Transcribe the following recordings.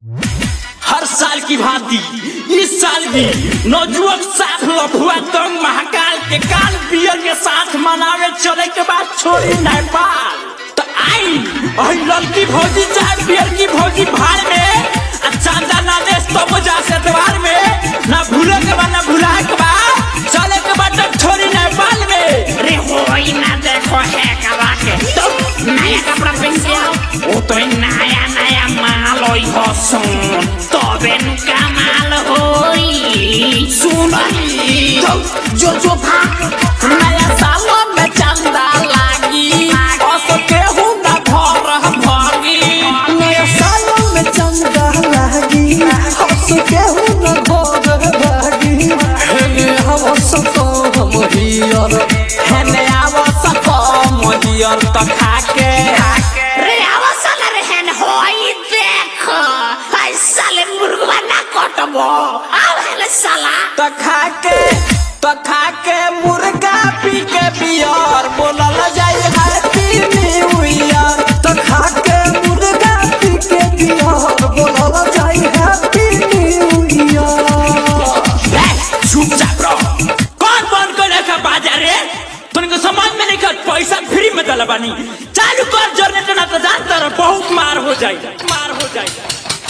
हर साल की भांति इस साल भी नौजुवक साथ लफुआ दंग महाकाल के काल बियर के साथ मनावे चले के बाद छोड़ी नेपाल तो आई अही लड़की भौजी चाहे बियर की भौजी भाड़ में आ चांदा ना दे तो बजा से द्वार में ना भूले के बाद ना भुला के बाद चले के बाद तब छोड़ी नेपाल में रे होई ना देखो है करा के तो नया कपड़ा पहन के आओ वो तो नया नया माल होई हो सुन तबे नु कमाल होई सुन जो जो जो भाग नया साल में चंदा लागी असो केहू ना भर भागी नया साल में चंदा लागी हंस के हूँ न भोग भागी हेने हवस तो हम हियर हेने आवस कम हियर त खाके रे अवसल रहन होई देख आई साले मुर्गवा ना कटबो आव है साला त खाके त खाके मुर्गा पी के बियर बोलल जाई हैप्पी न्यू ईयर त खा के मुर्गा पी के बिहार बोलल जाई हैप्पी न्यू ईयर चुपचाप रहो कौन बंद करे का बाजार रे तुमको समझ में नहीं कर पैसा फ्री में दला बानी चालू कर जनरेटर ना तो जानता रहो बहुत मार हो जाए मार हो जाए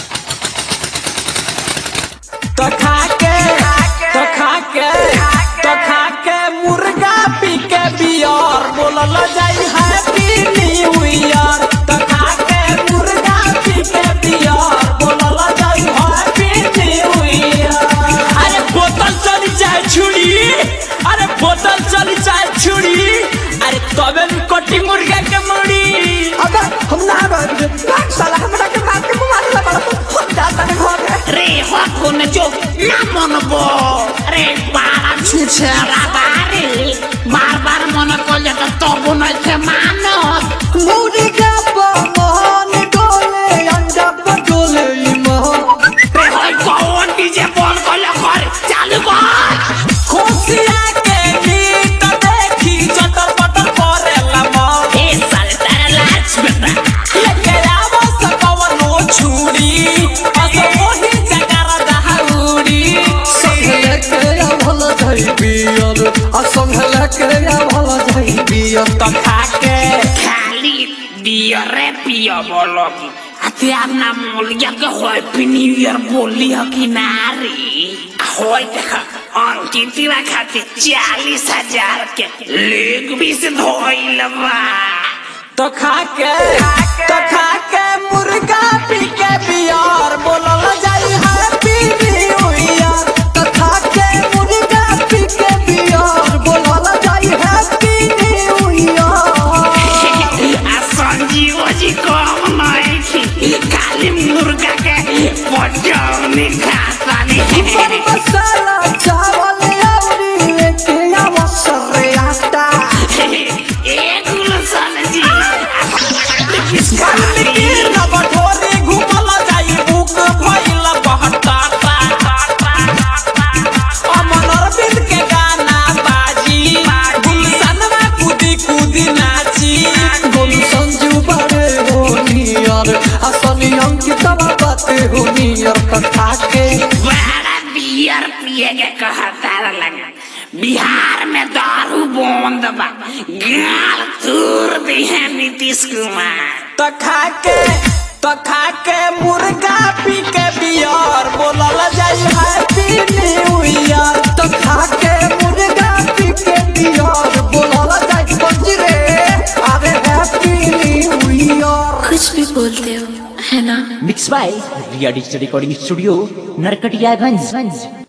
तो खा के तो खा के तो खा के मुर्गा पी के बियर बोलल जाई हैप्पी न्यू ईयर तो खा के मुर्गा पी के बियर बोलल जाई हैप्पी न्यू ईयर अरे बोतल चली चाहे छुरी अरे बोतल चली चाहे छुरी अरे तबे न कटी मुर्गा के मुड़ी अबे हम ना बात बात साला हमरा के बात के मारे ला बड़ा खुद जाता है घर में रे हो कोन जो ना मनबो रे बारा छुछरा बारे बार बार मन कोले त तबो न थे मानो मुर्गा पवन डोले अंडा पटोले ईमान रे होय कौन डीजे बंद कोले कर चालू कर खुशिया के गीत देखी चटर पटर करेला मन ए साल तारा लाज बेटा लेके आवो सकवनो छुरी असो मोही जगर दहाउरी संभले के आवल जाई बियर आ संभले के आवल जाई बियर तो खाके खाली बियरे पियो बोलो की अते अपना मोलिया के हैप्पी न्यू ईयर बोली हो कि नारी होय देखा अंकितिवा खाते चालीस हजार के लेग भी से धोइल बा तो खाके तो खाके मुर्गा पी के बियर बोलल जाई हैप्पी न्यू ईयर त खा के मुर्गा पी के बियर बोलल जाई हैप्पी न्यू ईयर आ संजीव जी कम नहीं थी खाली मुर्गा के पटौनी खाता पर नहीं मसाला चावल औरी लेके आवो सरे आटा एक गुलशन जी गिर न बठोरी घुमल जाई बुक भइल बहटा अमन अरविंद के गाना बाजी गुलशनवा कूदी कूदी नाची गोल संजू बारे हो नियर आ सनी अंकितवा बाते हो नियर त खा के बड़ा बियर पिए के कहता लगा बिहार में दारू बंद बा गाल तूर दी है नीतीश कुमार तो खाके तो खाके मुर्गा पी के बियर बोलल जाई हैप्पी न्यू ईयर त खा के मुर्गा पी के बियर बोलल जाई पंजी रे अरे हैप्पी न्यू ईयर कुछ भी बोलते हो है ना mix by Riya digital recording studio Narkatiaganj